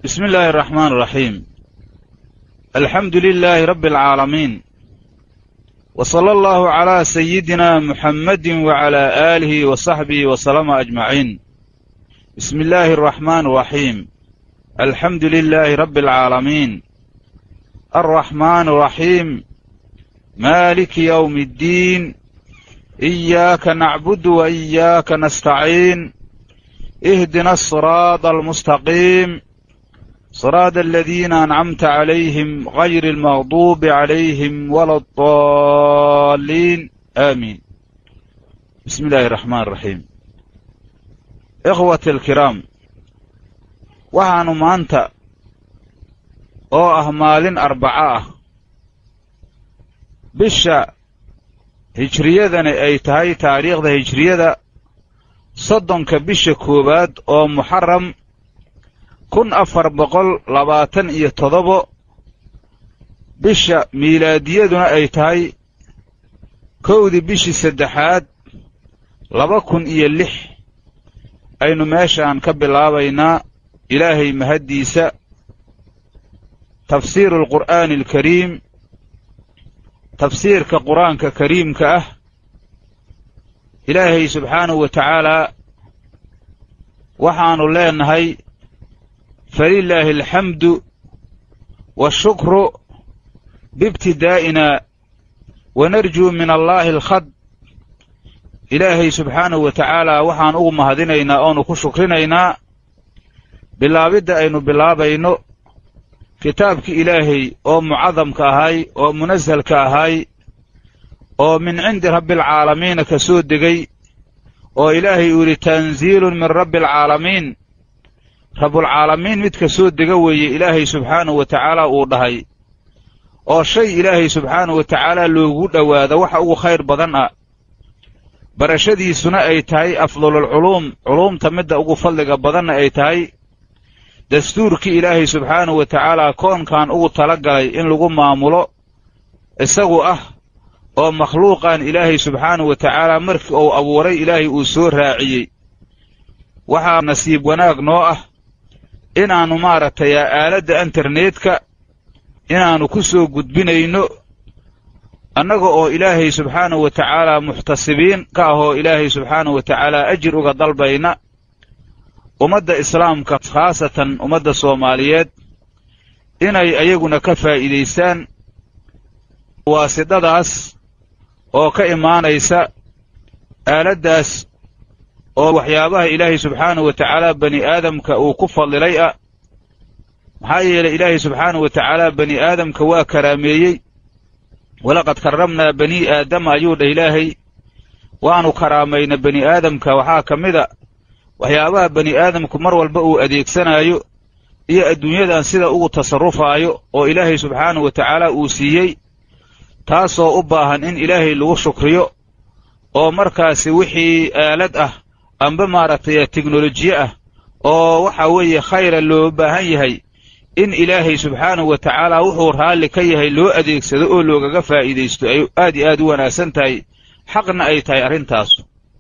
بسم الله الرحمن الرحيم الحمد لله رب العالمين وصلى الله على سيدنا محمد وعلى آله وصحبه وسلم أجمعين بسم الله الرحمن الرحيم الحمد لله رب العالمين الرحمن الرحيم مالك يوم الدين إياك نعبد وإياك نستعين اهدنا الصراط المستقيم صراط الذين أنعمت عليهم غير المغضوب عليهم ولا الضالين آمين بسم الله الرحمن الرحيم إخوة الكرام waxaanu maanta oo ah maalin arbaco ah bisha hijriyadani ay tahay taariikhda hijriyada soddonka bisha koowaad oo muxaram kun afar boqol labaatan iyo toddobo bisha miilaadiyaduna ay tahay kowdii bishii saddexaad laba kun iyo lix aynu meeshaan ka bilaabaynaa ilaahay mahaddiisa tafsiiru alqur'aani alkariim tafsiirka qur-aanka kariimka ah ilaahay subxaanahu wa tacaalaa waxaannu leenahay falilaahi alxamdu waashukru biibtidaa'ina wanarjuu min allaahi alkhad ilaahay subxaanahu wa tacaalaa waxaan ugu mahadinaynaa oonu ku shukrinaynaa bilaabidda aynu bilaabayno kitaabkii ilaahay oo mucadamka ahay oo munasalka ahay oo min cindi rabbialcaalamiina ka soo degay oo ilaahay uu yidhi tanziilun min rabbi alcaalamiin rabbulcaalamiin mid ka soo dega weeye ilaahay subxaanahu wa tacaala uu dhahay oo shay ilaahay subxaanahu wa tacaala loogu dhowaado waxa ugu khayr badan ah barashadiisuna ay tahay afdalulculuum culuumta midda ugu fadliga badanna ay tahay dastuurkii ilaahay subxaanahu wa tacaalaa koonkan ugu tala galay in lagu maamulo isagu ah oo makhluuqan ilaahay subxaanahu wa tacaalaa markii uu abuuray ilaahay uu soo raaciyey waxaa nasiib wanaag noo ah inaannu maaragtay aaladda internetka inaannu ku soo gudbinayno annaga oo ilaahay subxaanahu wa tacaalaa muxtasibiin ka ahoo ilaahay subxaanahu wa tacaalaa ajir uga dalbayna ummadda islaamka khaasatan ummadda soomaaliyeed inay ayaguna ka faa'iidaystaan waasidadaas oo ka imaanaysa aaladdaas oo waxyaabaha ilaahay subxaanahu wa tacaala bani aadamka uu ku fadlilay ah maxaa yeelay ilaahay subxaanahu wa tacaala bani aadamka waa karaameeyey walaqad karramnaa banii aadama ayuu dhah ilaahay waannu karaamayna bani aadamka waxaa ka mida waxyaabaha bani aadamku mar walba uu adeegsanaayo iyo adduunyadan sida ugu tasarrufaayo oo ilaahay subxaanahu wa tacaala uu siiyey taasoo u baahan in ilaahay lagu shukriyo oo markaasi wixii aalad ah amba maaragtay teknolojiye ah oo waxa weeye khayra loo baahan yahay in ilaahay subxaanahu wa tacaala wuxuu raalli ka yahay loo adeegsado oo loogaga faa'iidaysto ay aad iyo aad u wanaagsan tahay xaqna ay tahay arrintaasu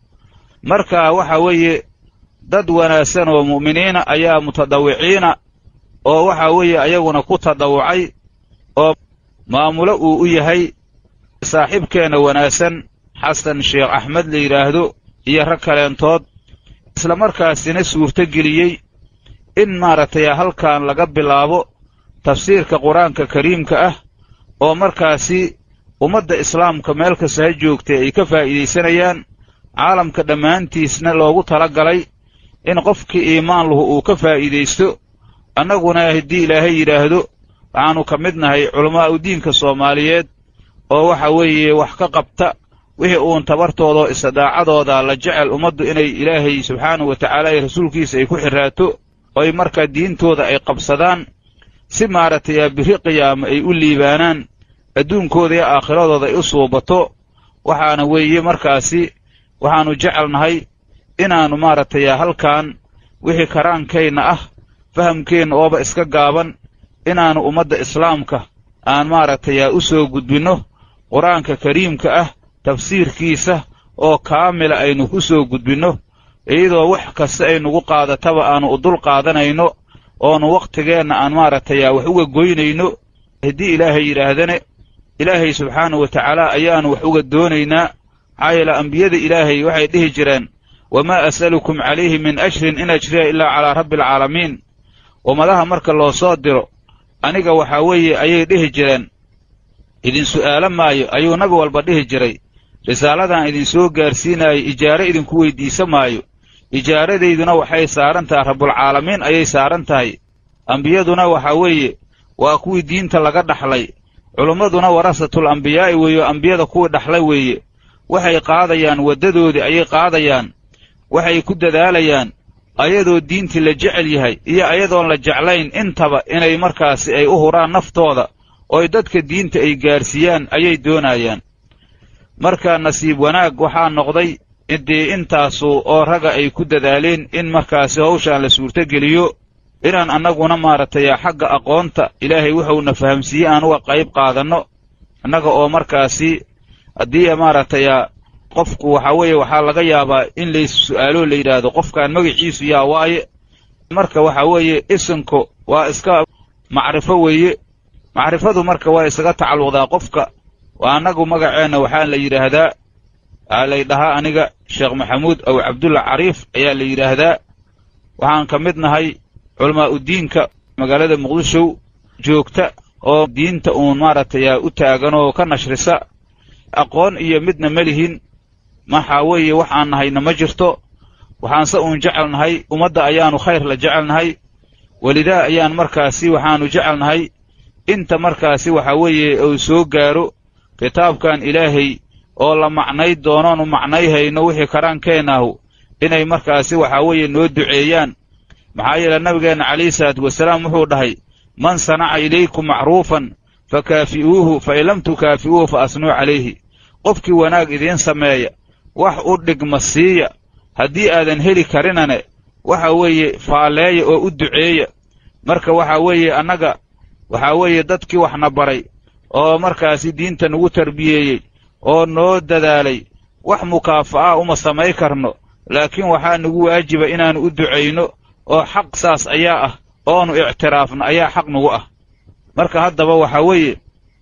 marka waxa weeye dad wanaagsan oo mu'miniina ayaa mutadawiciina oo waxa weeye ayaguna ku tadawucay oo maamulo uu u yahay saaxiibkeenna wanaagsan xasan sheekh axmed la yidhaahdo iyo rag kaleentood isla markaasina suurto geliyey in maaragtay halkan laga bilaabo tafsiirka qur-aanka kariimka ah oo markaasi ummadda islaamka meel kasta ha joogtay ay ka faa'iidaysanayaan caalamka dhammaantiisna loogu tala galay in qofkii iimaan lahu uu ka faa'iidaysto annaguna haddii ilaahay yidhaahdo waxaannu ka mid nahay culamaa'u diinka soomaaliyeed oo waxa weeye wax ka qabta wixii uun tabartoodao istidaacadooda la jecel ummaddu inay ilaahay subxaanahu wa tacaala iyo rasuulkiisa ay ku xirraato oy markaa diintooda ay qabsadaan si maaragtay biri qiyaama ay u liibaanaan adduunkooda iyo aakhiradooda ay u suubato waxaana weeye markaasi waxaannu jecelnahay inaannu maaragtay halkan wixii karaankayna ah fahamkeenna ooba iska gaaban inaannu ummadda islaamka aan maaragtay u soo gudbinno qur-aanka kariimka ah tafsiirkiisa oo kaamila aynu ku soo gudbinno iyadoo wax kasta ay nugu qaadataba aannu u dul qaadanayno oonu wakhtigeenna aan maaragtay wax uga goynayno haddii ilaahay yidhaahdane ilaahay subxaanahu wa tacaala ayaanu wax uga doonaynaa maxaa yeele ambiyada ilaahay waxay dhihi jireen wamaa as'alukum calayhi min ajrin in ajriya ilaa calaa rabbi alcaalamiin ummadaha marka loo soo diro aniga waxaa weeye ayay dhihi jireen idin su'aalo maayo ayuu nabi walba dhihi jiray risaaladan idin soo gaarsiinaayo ijaare idinku weyddiisa maayo ijaaradayduna waxay saaran tahay rabbulcaalamiin ayay saaran tahay ambiyaduna waxaa weeye waa kuwii diinta laga dhaxlay culummaduna warasatul ambiyaa'i weeyo ambiyada kuwii dhaxlay weeye waxay qaadayaan waddadoodii ayay qaadayaan waxay ku dadaalayaan ayadoo diintii la jecel yahay iyo ayadoon la jeclayn intaba inay markaasi ay u huraan naftooda ooy dadka diinta ay gaarsiiyaan ayay doonayaan marka nasiib wanaag waxaa noqday dee intaasu oo ragga ay ku dadaaleen in markaasi hawshaan la suurtogeliyo inaan annaguna maaragtay xagga aqoonta ilaahay wuxuuna fahamsiiyey aan uga qayb qaadanno annaga oo markaasi haddii maaragtay qofku waxaa weeye waxaa laga yaabaa in lays su'aaloo la yidhaahdo qofkaan magaciisu yaa waaye marka waxaa weeye isinko waa iska macrifo weeye macrifadu marka waa isaga tacalluqdaa qofka waa annagu magaceenna waxaa la yidhaahdaa waxaa lay dhahaa aniga sheekh maxamuud aw cabdulla cariif ayaa la yidhaahdaa waxaan ka mid nahay culamaa udiinka magaalada muqdishow joogta oo diinta uun maaragtay u taagan oo ka nashrisa aqoon iyo midna ma lihin maxaa weeye wax aan nahayna ma jirto waxaanse uun jecel nahay ummadda ayaannu khayr la jecel nahay welidaa ayaan markaasi waxaannu jecel nahay inta markaasi waxaa weeye uu soo gaaro kitaabkan ilaahay oo la macnay doonoonu macnayhayno wixii karaankeennahu inay markaasi waxaa weeye noo duceeyaan maxaa yeele nabigeenna calayhi salaatu wasalaam wuxuu dhahay man sanaca ilaykum macruufan fa kaafi'uuhu fa in lam tukaafi'uuhu fa asnuu calayhi qofkii wanaag idiin sameeya wax u dhigma siiya haddii aadan heli karinane waxa weeye faalleeya oo u duceeya marka waxaa weeye annaga waxaa weeye dadkii waxna baray oo markaasi diinta nagu tarbiyeeyey oo noo dadaalay wax mukaafa'a uma samay karno laakiin waxaa nagu waajiba inaannu u ducayno oo xaq saas ayaa ah oonu ictiraafno ayaa xaq nagu ah marka haddaba waxaa weeye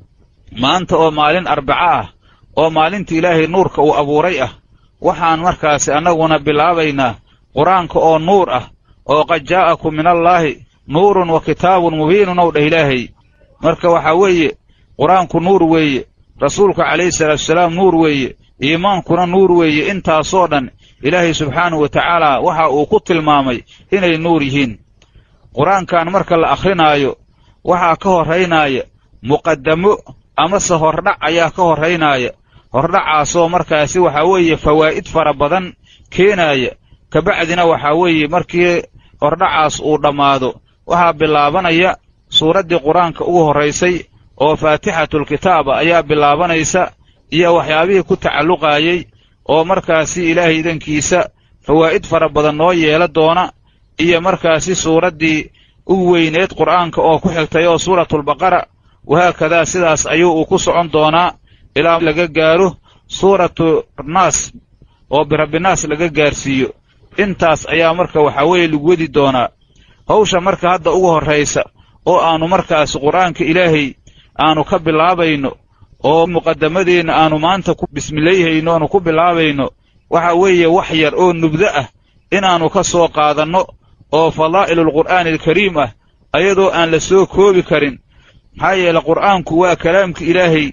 maanta oo maalin arbaco ah oo maalinta ilaahay nuurka uu abuuray ah waxaan markaasi annaguna bilaabaynaa qur-aanka oo nuur ah oo qad jaa'akum min allaahi nuurun wa kitaabun mubiinun ow dheh ilaahay marka waxaa weeye qur-aanku nuur weeye rasuulka calayhi salaatuasalaam nuur weeye iimaankuna nuur weeye intaasoo dhan ilaahay subxaanahu wa tacaala waxa uu ku tilmaamay inay nuur yihiin qur-aankan marka la akhrinaayo waxaa ka horraynaaya muqaddamo amase hordhac ayaa ka horraynaaya hordhacaasoo markaasi waxaa weeye fawaa'id fara badan keenaaya kabacdina waxaa weeye markii hordhacaas uu dhammaado waxaa bilaabanaya suuraddii qur-aanka ugu horraysay oo faatixatulkitaaba ayaa bilaabanaysa iyo waxyaabihii ku tacalluqaayey oo markaasi ilaahay idankiisa fawaa'id fara badan noo yeela doona iyo markaasi suuraddii ugu weyneed qur'aanka oo ku xigtay oo suuratulbaqara wahaakadaa sidaas ayuu uu ku socon doonaa ilaa laga gaaro suuratu naas oo birabbinaas laga gaarsiiyo intaas ayaa marka waxaa weeye lagu wedi doonaa hawsha marka hadda ugu horraysa oo aannu markaasi qur'aanka ilaahay aannu ka bilaabayno oo muqaddamadeenna aannu maanta ku bismilayhayno aanu ku bilaabayno waxa weeye wax yar oo nubdo ah inaannu ka soo qaadanno oo fadaa'ilulqur'aani alkariim ah ayadoo aan la soo koobi karin maxaa yeele qur'aanku waa kalaamka ilaahay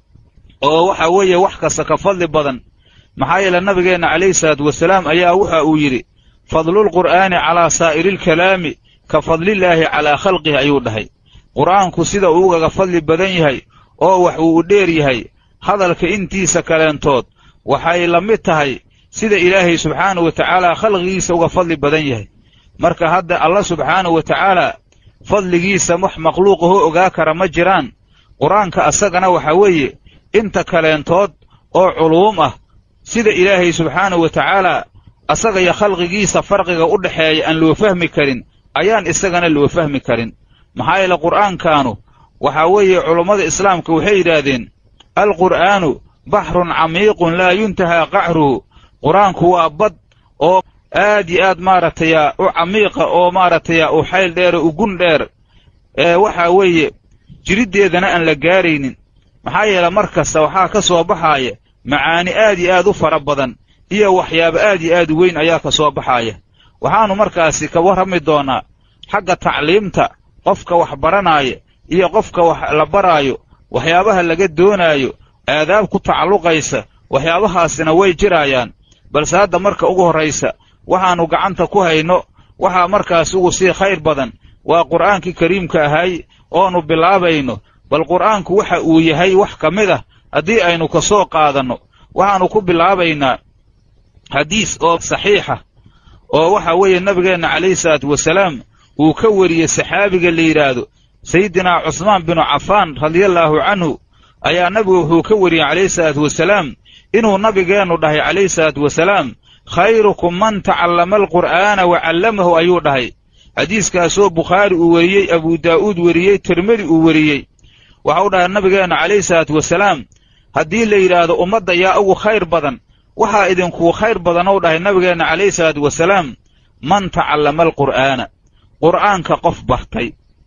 oo waxa weeye wax kasta ka fadli badan maxaa yeele nabigeenna calayhi salaatu wasalaam ayaa waxa uu yidhi fadlulqur'aani calaa saa'iriilkalaami ka fadlillaahi calaa khalqihi ayuu dhahay qur'aanku sida uu ugaga fadli badan yahay oo wax uu u dheer yahay hadalka intiisa kaleentood waxay la mid tahay sida ilaahay subxaanahu wa tacaala khalqigiisa uga fadli badan yahay marka hadda alla subxaanahu wa tacaala fadligiisa wax makhluuqahoo ogaa kara ma jiraan qur-aanka asagana waxaa weeye inta kaleentood oo culuum ah sida ilaahay subxaanahu wa tacaala asaga iyo khalqigiisa farqiga u dhexeeya aan loo fahmi karin ayaan isagana loo fahmi karin maxaa yeele qur'aankaanu waxaa weeye culummada islaamka waxay yidhaahdeen alqur'aanu baxrun camiiqun laa yuntahaa qacruhu qur-aanku waa bad oo aad iyo aad maaragtay u camiiqa oo maaragtay u xayl dheer oo ugun dheer ee waxa weeye jiriddeedana aan la gaaraynin maxaa yeele mar kasta waxaa ka soo baxaaya macaani aad iyo aad u fara badan iyo waxyaabo aad iyo aad u weyn ayaa ka soo baxaaya waxaannu markaasi ka warrami doonnaa xagga tacliimta qofka wax baranaaya iyo qofka wax la baraayo waxyaabaha laga doonaayo aadaab ku tacalluqaysa waxyaabahaasina way jiraayaan balse hadda marka ugu horraysa waxaannu gacanta ku hayno waxaa markaas ugu sii khayr badan waa qur'aankii kariimka ahay oonu bilaabayno bal qur'aanku waxa uu yahay wax ka mid ah haddii aynu ka soo qaadanno waxaannu ku bilaabaynaa xadiis oo saxiixa oo waxa weeye nabigeenna calayhi salaatu wasalaam uu ka wariyey saxaabiga la yidhaahdo sayidinaa cusmaan binu cafaan radiallaahu canhu ayaa nabigu wuxuu ka wariyey calayhi salaatu wasalaam inuu nabigeennu dhahay calayhi salaatu wasalaam khayrukum man tacallama alqur'aana wa callamahu ayuu dhahay xadiiskaasoo bukhaari uu weriyey abuu daa'uud weriyey tirmidi uu weriyey waxau dhahay nabigeennu calayhi salaatu wasalaam haddii la yidhaahdo ummadda yaa ugu khayr badan waxaa idinkuu khayr badanow dhahay nabigeenna calayhi salaatu wasalaam man tacallama alqur'aana qur'aanka qof bartay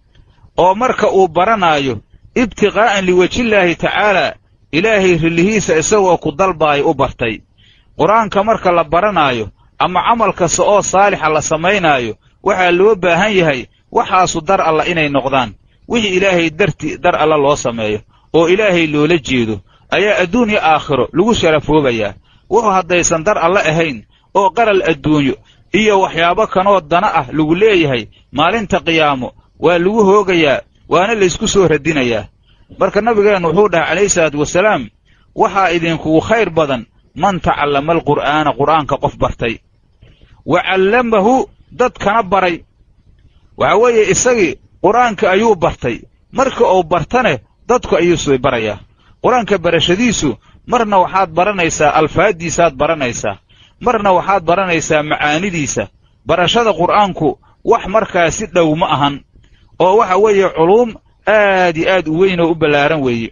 oo marka uu baranaayo ibtiqaa'an liwejillaahi tacaalaa ilaahay rillihiisa isagoo ku dalbaayo u bartay qur-aanka marka la baranaayo ama camal kasta oo saalixa la samaynaayo waxaa loo baahan yahay waxaasu dar alla inay noqdaan wixii ilaahay darti dar alla loo sameeyo oo ilaahay loola jeedo ayaa adduunyo aakhiro lagu sharafoobayaa wuxuu haddaysan dar alle ahayn oo qaral adduunyo iyo waxyaabo kanoo dana ah lagu leeyahay maalinta qiyaamo waa lagu hoogayaa waana laysku soo radinayaa marka nabigeennu wuxuu dhahay calayhi salaatu wasalaam waxaa idinkugu khayr badan man tacallama alqur'aana qur'aanka qof bartay wa callamahu dadkana baray waxa weeye isagii qur'aanka ayuu bartay marka uu bartane dadku ayuu soo barayaa qur-aanka barashadiisu marna waxaad baranaysaa alfaaddiisaad baranaysaa marna waxaad baranaysaa macaanidiisa barashada qur'aanku wax markaa si dhow ma ahan oo waxa weeye culuum aad iyo aad u weyn oo u ballaaran weeye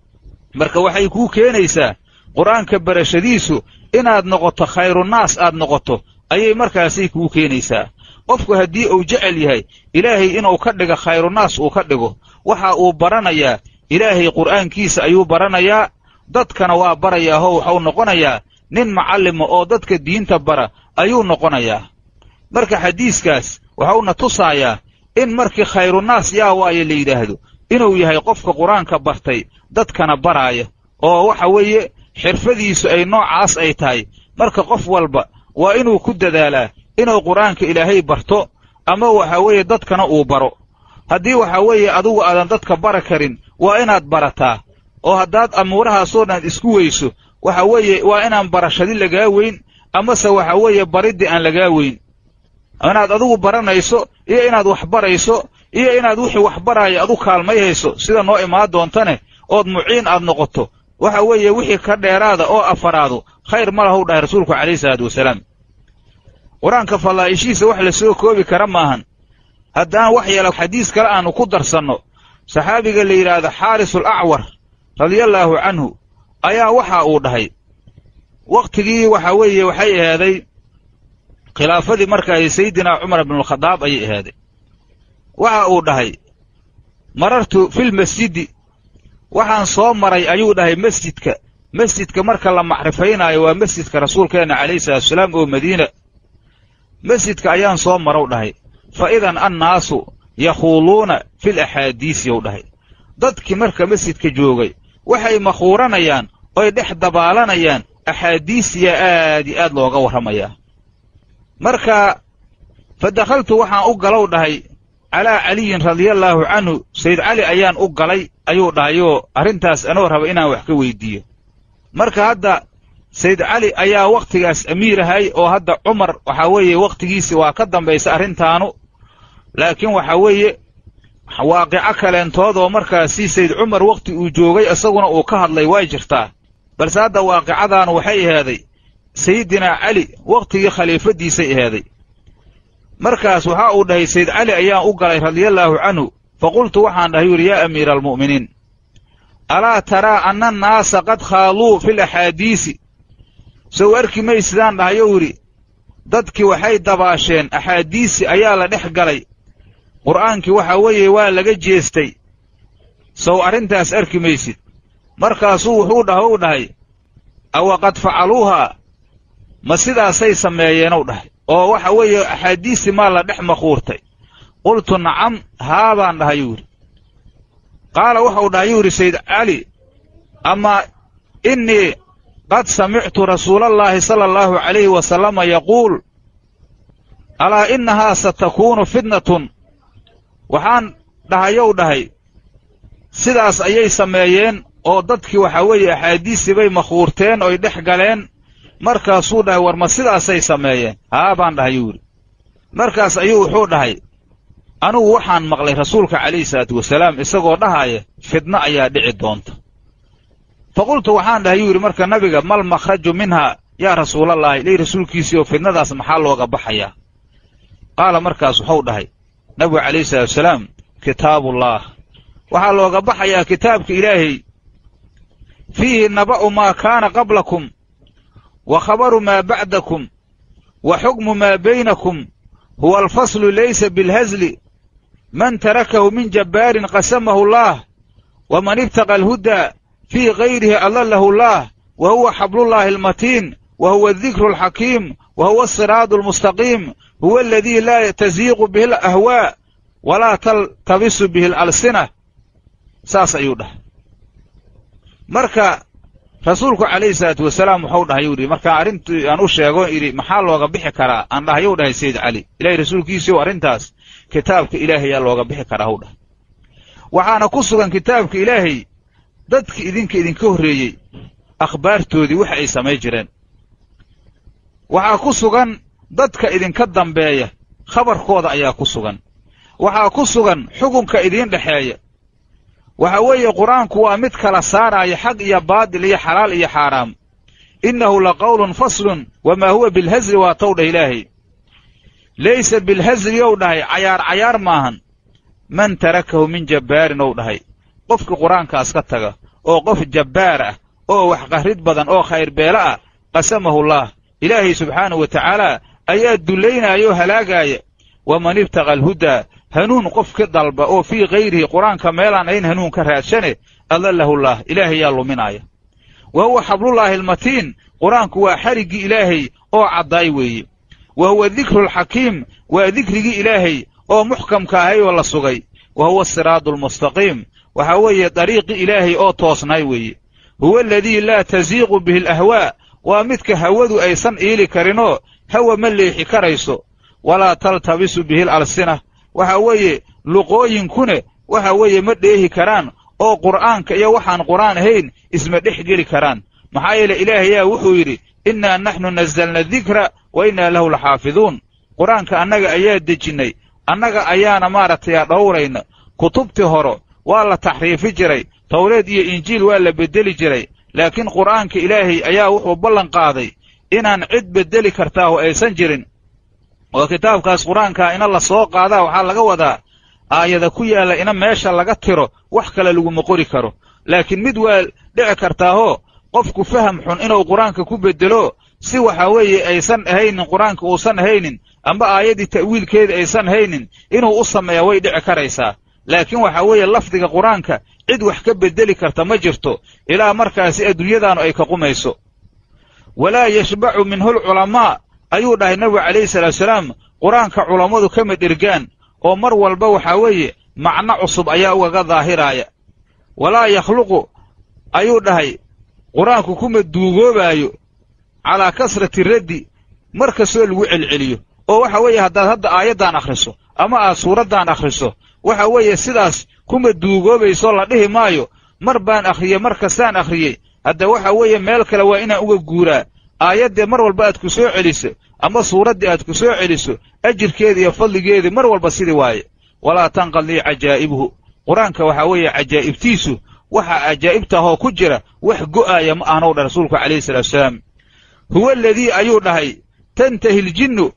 marka waxay kuu keenaysaa qur'aanka barashadiisu inaad noqoto khayrunaas aad noqoto ayay markaasay kuu keenaysaa qofku haddii uu jecel yahay ilaahay inuu ka dhigo khayrunaas uu ka dhigo waxa uu baranayaa ilaahay qur'aankiisa ayuu baranayaa dadkana waa barayaahoo waxau noqonayaa nin macallima oo dadka diinta bara ayuu noqonayaa marka xadiiskaas waxauna tusaayaa in markii khayrunaas yaa waaye la yidhaahdo inuu yahay qofka qur-aanka bartay dadkana baraaya oo waxa weeye xirfadiisu ay noocaas ay tahay marka qof walba waa inuu ku dadaalaa inuu qur-aanka ilaahay barto ama waxa weeye dadkana uu baro haddii waxa weeye adigu aadan dadka bara karin waa inaad barataa oo haddaad amuurahaasoo dhan isku weyso waxa weeye waa inaan barashadi lagaa weyn amase waxa weeye bariddii aan lagaa weyn inaad adigu baranayso iyo inaad wax barayso iyo inaad wixii wax baraaya adu kaalmayhayso sida noo imaan doontane ood muciin aad noqoto waxa weeye wixii ka dheeraada oo afaraadu khayr ma lahu dhahay rasuulku calayhi salaatu wasalaam qur-aanka fallaa'ishiisa wax la soo koobi kara maahan haddaan wax yeela xadiis kale aanu ku darsanno saxaabiga la yidhaahdo xaarisul acwar radiallaahu canhu ayaa waxa uu dhahay wakhtigii waxa weeye waxay ahaaday khilaafadii markaay sayidinaa cumar bnulkhadaab ayay ahaaday waxa uu dhahay marartu filmasjidi waxaan soo maray ayuu dhahay masjidka masjidka marka la macrifaynaayo waa masjidka rasuulkeenna calayhi salatusalaam oo madiina masjidka ayaan soo marow dhahay fa idan annaasu yakhuuluuna fil axaadiisi yow dhahay dadkii marka masjidka joogay waxay makhuuranayaan oy dhex dabaalanayaan axaadiisiyaa aad iyo aad looga warramayaa marka fa dakhaltu waxaan u galow dhahay calaa caliyin radiallaahu canhu sayd cali ayaan u galay ayuu dhahayoo arrintaas anoo raba inaan wax ka weyddiiyo marka hadda sayd cali ayaa wakhtigaas amiir ahay oo hadda cumar waxaa weeye wakhtigiisi waa ka dambaysa arrintaanu laakiin waxaa weeye waaqico kaleentoodoo markaasi sayd cumar wakhti uu joogay isaguna uu ka hadlay way jirtaa balse hadda waaqicadaanu waxay ahaaday sayidinaa cali wakhtigii khaliifaddiisay ahaaday markaas waxa uu dhahay sayd cali ayaan u galay radiallaahu canhu fa qultu waxaan dhahay yidhi yaa amiira almu'miniin alaa taraa anna annaasa qad khaaluu fil axaadiisi sow arki maysidaan dhahayou yidhi dadkii waxay dabaasheen axaadiisi ayaa la dhex galay qur'aankii waxa weeye waa laga jeestay sow arrintaas arki maysid markaasuu wuxuu dhaha u dhahay awaqad facaluuhaa ma sidaasay sameeyeenow dhahay oo waxa weeye axaadiistii maa la dhex maquurtay qultu nacam haa baan dhahay yuu yidhi qaala waxau dhahay yuu yidhi sayd cali amaa innii qad samictu rasuulallaahi sala allahu calayhi wasalama yaquul alaa innahaa satakuunu fitnatun waxaan dhahayow dhahay sidaas ayay sameeyeen oo dadkii waxaa weeye axaadiistii bay makhuurteen oy dhex galeen markaasuu dhahay war ma sidaasay sameeyeen haa baan dhahay yuu yidhi markaas ayuu wuxuu dhahay anugu waxaan maqlay rasuulka calayhi salaatu wasalaam isagoo dhahaaya fidno ayaa dhici doonta fa qultu waxaan dhahay yuu yidhi marka nabiga mal makhraju minhaa yaa rasuulallaahi ilay rasuulkiisii oo fidnadaas maxaa looga baxayaa qaala markaas wuxuu dhahay nabigu calayhi salaatu wasalaam kitaabullaah waxaa looga baxayaa kitaabka ilaahay fiihi naba'u maa kaana qablakum wa khabaru maa bacdakum wa xukmu maa baynakum huwa alfaslu laysa bilhazli man tarakahu min jabbaarin qasamahu allaah waman ibtaqa alhudaa fii gayrihi adallahu allaah wa huwa xablullaahi almatiin wa huwa adikru alxakiim wa huwa asiraadu almustaqiim huwa aladii laa taziiqu bihi alahwaa walaa taltabisu bihi alalsina saas ayuu dhahay marka rasuulku calayhi salaatu wasalaam wuxuu dhahay yuu yidhi markaa arrintii aan u sheego idhi maxaa looga bixi karaa aan dhahayuu dhahay sayid cali ilahay rasuulkiisiiw arrintaas kitaabka ilaahayaa looga bixi karaa hw dhahay waxaana ku sugan kitaabka ilaahay dadki idinka idinka horreeyey akhbaartoodii wax ay samay jireen waxaa ku sugan dadka idinka dambeeya khabarkooda ayaa ku sugan waxaa ku sugan xukunka idiin dhexeeya waxa weeye qur-aanku waa mid kala saaraaya xaq iyo baadil iyo xalaal iyo xaaraam innahu la qawlun faslun wamaa huwa bilhasli waa tow dhah ilaahay laysa bilhasli ou dhahay cayaar cayaar maahan man tarakahu min jabbaarin ou dhahay qofkii qur-aankaas ka taga oo qof jabbaar ah oo wax qarrid badan oo khayrbeelo ah qasamahullaah ilaahay subxaanahu wa tacaala ayaa dullaynaya oo halaagaaya waman ibtaqa alhudaa hanuun qof ka dalba oo fii kayrihi qur-aanka meelaan ayn hanuun ka raadshane adallahullah ilaahay yaa luminaaya wa huwa xablullaahi almatiin qur-aanku waa xariggii ilaahay oo caddaay weeye wa huwa dikru alxakiim waa dikrigii ilaahay oo muxkamka ahay oo la sugay wa huwa asiraadu almustaqiim waxaa weeye dariiqii ilaahay oo toosnaay weeye huwa aladii laa tasiiqu bihi alahwaa waa midka hawadu aysan iili karinoo hawa ma leexi karayso walaa taltabisu bihi alalsina waxa weeye luqooyinkune waxa weeye ma dheehi karaan oo qur'aanka iyo waxaan qur'aan ahayn isma dhex geli karaan maxaa yeele ilaahayaa wuxuu yidhi innaa naxnu nazzalna dikra wa innaa lahu laxaafiduun qur-aanka annaga ayaa dejinnay annaga ayaana maaragtay dhowrayna kutubtii horo waa la taxriifi jiray tawreed iyo injiil waa la beddeli jiray laakiin qur'aanka ilaahay ayaa wuxuu ballan qaaday inaan cid beddeli kartaahu aysan jirin oo kitaabkaas qur-aankaa ina la soo qaadaa waxaa laga wadaa aayada ku yaalla ina meesha laga tiro wax kale laguma qori karo laakiin mid waa dhici kartaahoo qofku faham xun inuu qur-aanka ku beddelo si waxa weeye aysan ahaynin qur-aanka uusan ahaynin amba aayaddii ta'wiilkeeda aysan haynin inuu u sameeya way dhici karaysaa laakiin waxa weeye lafdiga qur-aanka cid wax ka beddeli karta ma jirto ilaa markaasi adduunyadaanu ay ka qumayso walaa yashbacu minhu lculamaa ayuu dhahay nabigu calayhi salaatuasalaam qur-aanka culammadu kama dhergaan oo mar walba waxaa weeye macno cusub ayaa ugaga daahiraaya walaa yakhluqu ayuu dhahay qur-aanku kuma duugoobaayo calaa kasrati raddi mar kastoo lagu celceliyo oo waxa weeye haddaad hadda aayaddaan akhriso ama aad suuraddan akhriso waxa weeye sidaas kuma duugoobayso la dhihi maayo mar baan akhriyey mar kastaan akhriyey hadda waxa weeye meel kale waa inaan uga guuraa aayaddee mar walba aad ku soo celiso ama suuraddii aad ku soo celiso ajirkeeda iyo fadligeedii mar walba sidii waaye walaa tanqad lii cajaa'ibuhu qur-aanka waxaa weeye cajaa'ibtiisu waxa cajaa'ibtahoo ku jira wax go'aaya ma ahnow dha rasuulku calayhi salaatuasalaam huwa aladii ayuu dhahay tantahi ljinnu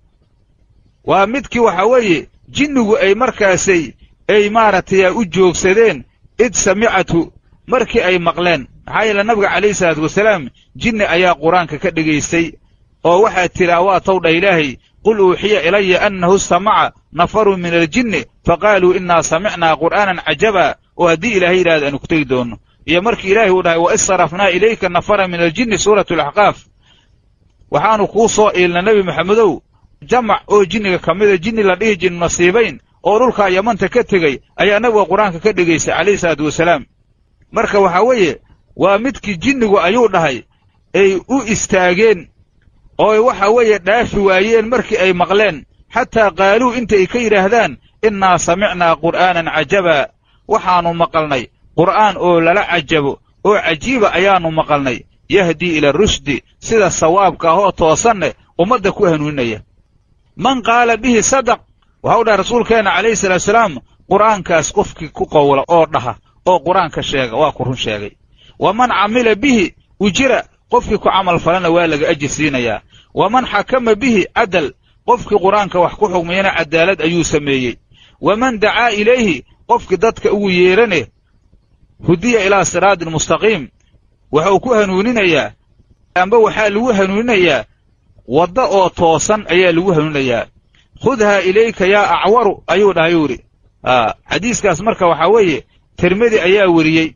waa midkii waxa weeye jinnigu ay markaasay ay maaragtay u joogsadeen id samicatu markii ay maqleen maxaa yeele nabiga calayhi salaatu wasalaam jinni ayaa qur-aanka ka dhegaystay oo waxaad tidhaa waa towdha ilaahay qul uuxiya ilaya annahu istamaca nafarun min aljinni faqaaluu innaa samicnaa qur'aanan cajaba oo haddii ilaahay yidhahdo aanu ku tegi doonno iyo markii ilaahay uu dhahay wa id sarafnaa ilayka nafara min aljinni suuratu alaxqaaf waxaanu kuu soo iilna nebi maxamedow jamac oo jinniga ka mida jinni la dhihi jinnu nasiibayn oo dhulkaa yamanta ka tegey ayaa nabiga qur-aanka ka dhegaystay calayhi salaatu wasalaam marka waxaa weeye waa midkii jinnigu ayuu dhahay ay u istaageen oo waxa weeye dhaafi waayeen markii ay maqleen xataa qaaluu inta ay ka yidhaahdaan innaa samicnaa qur'aanan cajaba waxaannu maqalnay qur'aan oo lala cajabo oo cajiiba ayaannu maqalnay yahdii ila rushdi sida sawaabka ahoo toosanne ummadda ku hanuuninaya man qaala bihi sadaq waxau dhahay rasuulkeenna calayhi salaatu salaam qur'aankaas qofkii ku qowla oo dhaha oo qur'aanka sheega waa ku run sheegay wa man camila bihi ujira qofkii ku camal falana waa laga ajir siinayaa waman xakama bihi cadal qofkii qur'aanka wax ku xugmiyana cadaalad ayuu sameeyey waman dacaa ilayhi qofkii dadka ugu yeerane hudiya ilaa siraatin mustaqiim wuxuu ku hanuuninayaa amba waxaa lagu hanuuninayaa wadda oo toosan ayaa lagu hanuuninayaa khudhaa ilayka yaa acwaru ayuu dhahay yuu idhi xadiiskaas marka waxaa weeye tirmidi ayaa weriyey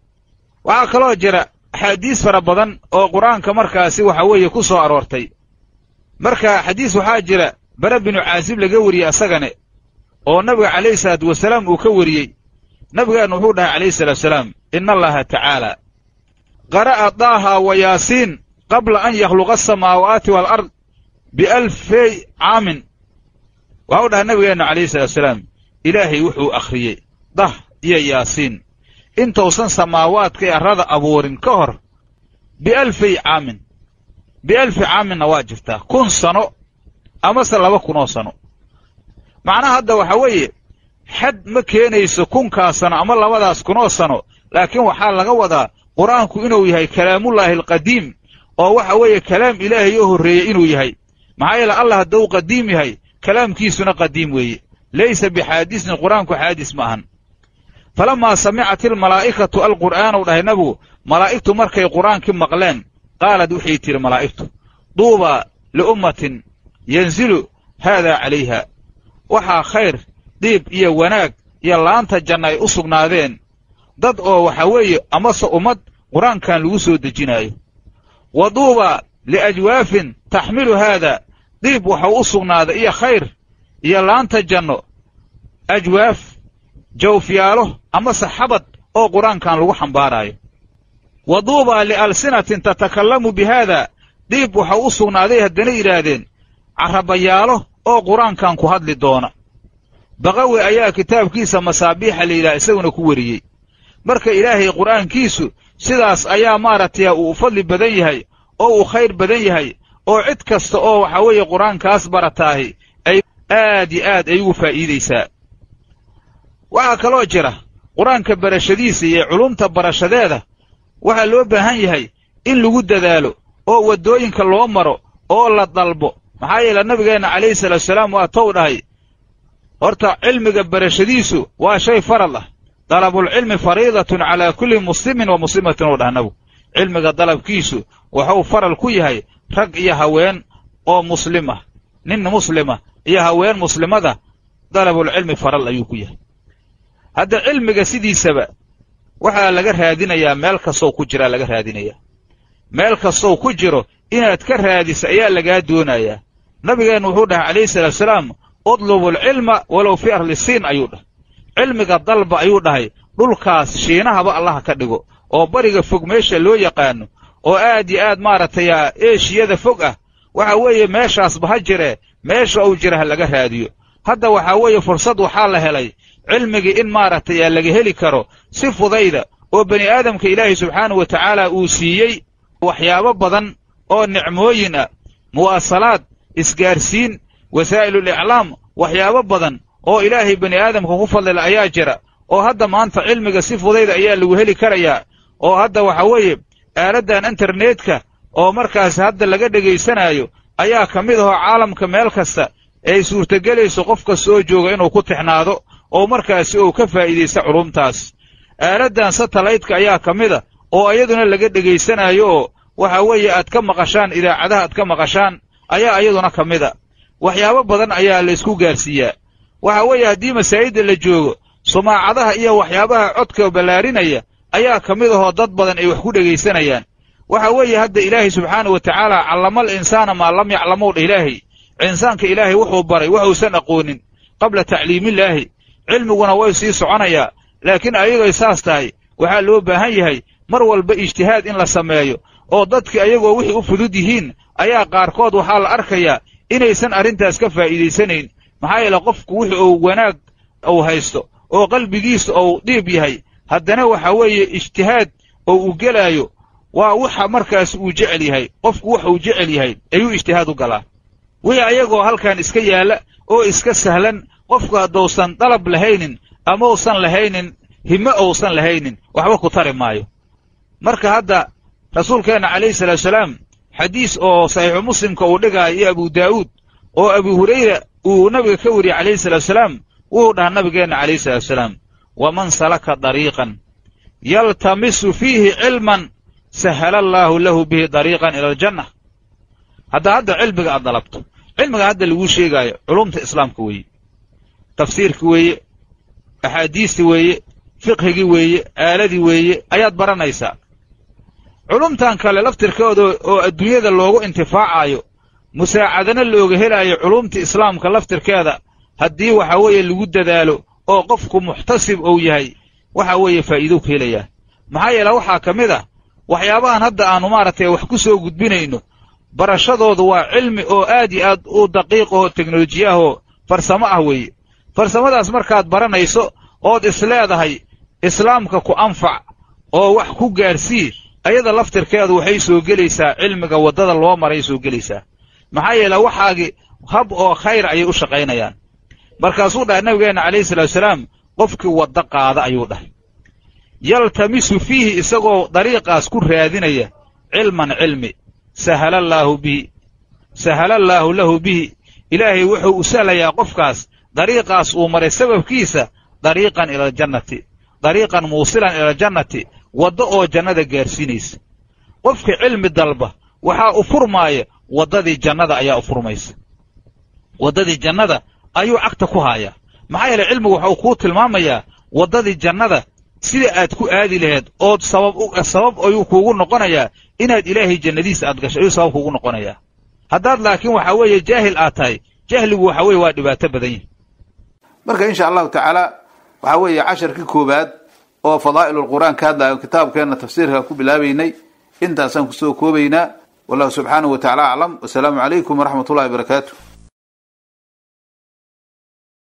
waxaa kaloo jira axaadiis fara badan oo qur-aanka markaasi waxa weeye ku soo aroortay marka xadiis waxaa jira bare binu caasib laga weriyey asagane oo nabiga calayhi salaatu wasalaam uu ka weriyey nabigeennu wuxuu dhahay calayhi salaatu wasalaam ina allaha tacaala qara'a daaha wa yaasiin qabla an yakhluqa asamaawaati waalard bialfey caamin waxau dhahay nabigeennu calayhi salaatu wasalaam ilaahay wuxuu akhriyey dah iyo yaasiin intausan samaawaadka ee arrada abuurin ka hor bialfay caamin bialfi caaminna waa jirtaa kun sano amase laba kunoo sano macnaha hadda waxaa weeye xad ma keenayso kunkaas sano ama labadaas kunoo sano laakiin waxaa laga wadaa qur-aanku inuu yahay kalaamullaahi alqadiim oo waxa weeye kalaam ilaahay oo horreeyey inuu yahay maxaa yeele allah hadduu qadiim yahay kalaamkiisuna qadiim weeye laysa bixaadisin qur-aanku xaadis ma ahan falamaa samicat ilmalaa'ikatu alqur'aanu dhahay nabigu malaa'igtu markay qur'aankii maqleen qaalad waxay tidhi malaa'igtu duubaa liummatin yanzilu haadaa calayha waxaa khayr dhiib iyo wanaag iyo laanta janna ay u sugnaadeen dad oo waxa weeye amase ummad qur-aankan lagu soo dejinaayo wa duubaa liajwaafin taxmilu haada dhiib waxau u sugnaaday iyo khayr iyo laanta janno ajwaaf jawfyaalo amase xabad oo qur-aankan lagu xambaaraayo wa duubaa lialsinatin tatakallamu bi haada dhiib waxau u sugnaaday haddana yidhaahdeen carrabayaalo oo qur-aankan ku hadli doona baqawi ayaa kitaabkiisa masaabiixa la yidhaha isaguna ku weriyey marka ilaahay qur'aankiisu sidaas ayaa maaragtay uu u fadli badan yahay oo uu khayr badan yahay oo cid kasta oo waxaa weeye qur-aankaas barataahi ay aad iyo aad ay ugu faa'iidaysaa waxaa kaloo jira qur-aanka barashadiisa iyo culumta barashadeeda waxaa loo baahan yahay in lagu dadaalo oo waddooyinka loo maro oo la dalbo maxaa yeele nabigeenna calayhi salaatu salaam waa tow dhahay horta cilmiga barashadiisu waa shay farad ah dalabulcilmi fariidatun calaa kulli muslimin wa muslimatin oo dhah nabigu cilmiga dalabkiisu wuxuu faral ku yahay rag iyo haween oo muslim ah nin muslima iyo haween muslimada dalabulcilmi faral ayuu ku yahay hadda cilmiga sidiisaba waxaa laga raadinayaa meel kastow ku jiraa laga raadinayaa meel kastow ku jiro inaad ka raadiso ayaa lagaa doonayaa nabigeennu wuxuu dhahay calayhi salaatu salaam udlubu alcilma walow fi arli siin ayuu dhahay cilmiga dalba ayuu dhahay dhulkaas shiinahaba allaha ka dhigo oo bariga fog meesha loo yaqaano oo aad iyo aad maaragtay eeshiyada fog ah waxa weeye meeshaasba ha jiree meesha uu jira ha laga raadiyo hadda waxaa weeye fursad waxaa la helay cilmigii in maaragtay laga heli karo si fudayda oo bani aadamka ilaahay subxaanahu wa tacaala uu siiyey waxyaabo badan oo nicmooyin ah muwaasalaad isgaarsiin wasaa'ilul iclaam waxyaabo badan oo ilaahay bani aadamka ku fadlila ayaa jira oo hadda maanta cilmiga si fudayda ayaa lagu heli karayaa oo hadda waxa weeye aaladdan internetka oo markaas hadda laga dhegaysanaayo ayaa ka mid ahoo caalamka meel kasta ay suurtagelayso qof kasta oo jooga inuu ku tixnaado oo markaasi uu ka faa'iidaysta culumtaas aaladdan satellaytka ayaa ka mid a oo iyaduna laga dhegaysanaayo oo waxa weeye aad ka maqashaan idaacadaha aad ka maqashaan ayaa iyaduna ka mid a waxyaabo badan ayaa laysku gaarsiiyaa waxa weeye haddii masaajidda la joogo sumaacadaha iyo waxyaabaha codka ballaarinaya ayaa ka mid ahoo dad badan ay wax ku dhegaysanayaan waxa weeye hadda ilaahay subxaanau wa tacaala callamal insaana maa lam yaclamow dha ilaahay insaanka ilaahay wuxuu baray waxuusan aqoonin qabla tacliimillaahi cilmiguna way sii soconayaa laakiin ayagay saas tahay waxaa loo baahan yahay mar walba ijtihaad in la sameeyo oo dadki ayagoo wixii u fudud yihiin ayaa qaarkood waxaa la arkayaa inaysan arrintaas ka faa'iidaysanayn maxaa yeele qofku wixi uu wanaag uu haysto oo qalbigiisa ou dhiib yahay haddana waxa weeye ijtihaad oo uu gelaayo waa waxa markaas uu jecel yahay qofku waxa uu jecel yahay ayuu ijtihaad u galaa wixii ayagoo halkan iska yaalla oo iska sahlan qofku haddousan dalab lahaynin ama usan lahaynin hime ousan lahaynin waxba ku tari maayo marka hadda rasuulkeenna calayhi salaatuasalaam xadiis oo saxiixu muslimka uu dhigaayo iyo abu daa'uud oo abu hurayra uu nabiga ka wariyey calayhi salaatuasalaam wuxuu dhahaa nabigeenna calayhi salaatuasalaam waman salaka dariiqan yaltamisu fiihi cilman sahala allaahu lahu bihi dariiqan ila aljanna hadda hadda cilmiga aad dalabto cilmiga hadda laguu sheegaayo culumta islaamka weeye tafsiirki weeye axaadiisti weeye fiqhigii weeye aaladii weeye ayaad baranaysaa culumtan kale laftirkooda oo adduunyada loogu intifaacaayo musaacadana looga helaayo culumta islaamka laftirkeeda haddii waxa weeye lagu dadaalo oo qofku muxtasib ou yahay waxa weeye faa'iidow ka helayaa maxaa yeele waxaa ka mid ah waxyaabahan hadda aannu maaragtay wax ku soo gudbinayno barashadoodu waa cilmi oo aad iyo aad u daqiiq ahoo teknolojiya ahoo farsamo ah weeye farsamadaas markaad baranayso ood isleedahay islaamka ku anfac oo wax ku gaarsii ayada laftirkeedu waxay soo gelaysaa cilmiga waddada loo maray soo gelaysaa maxaa yeele waxaagi hab oo khayr ayay u shaqaynayaan markaasuu dhahay nabigeenna calayhi salaatusalaam qofkii waddo qaada ayuu dhahay yaltamisu fiihi isagoo dariiqaas ku raadinaya cilman cilmi sahalallaahu bihi sahalallaahu lahu bihi ilaahay wuxuu u sahlayaa qofkaas dariiqaas uu maray sababkiisa dariiqan ila aljannati dariiqan muusilan ila aljannati waddo oo jannada gaarsiinaysa qofka cilmi dalba waxaa u furmaaya waddadii jannada ayaa u furmaysa waddadii jannada ayuu cagta ku haayaa maxaa yeele cilmigu waxau kuu tilmaamayaa waddadii jannada sida aad ku aadi laheed ood sabab sabab ayuu kuugu noqonayaa inaad ilaahay jannadiisa aad gasho ayuu sabab kuugu noqonayaa haddaad laakiin waxaa weeye jaahil aad tahay jahligu waxa weeye waa dhibaato badan yahi marka insha allahu tacaala waxaa weeye casharkii koowaad oo fadaa'il qur'aan ka hadlayo kitaabkeenna tafsiirka ku bilaabaynay intaasaan kusoo koobaynaa wallahu subxaanahu wa tacala aclam wasalaamu calaykum waraxmat ullahi barakaatu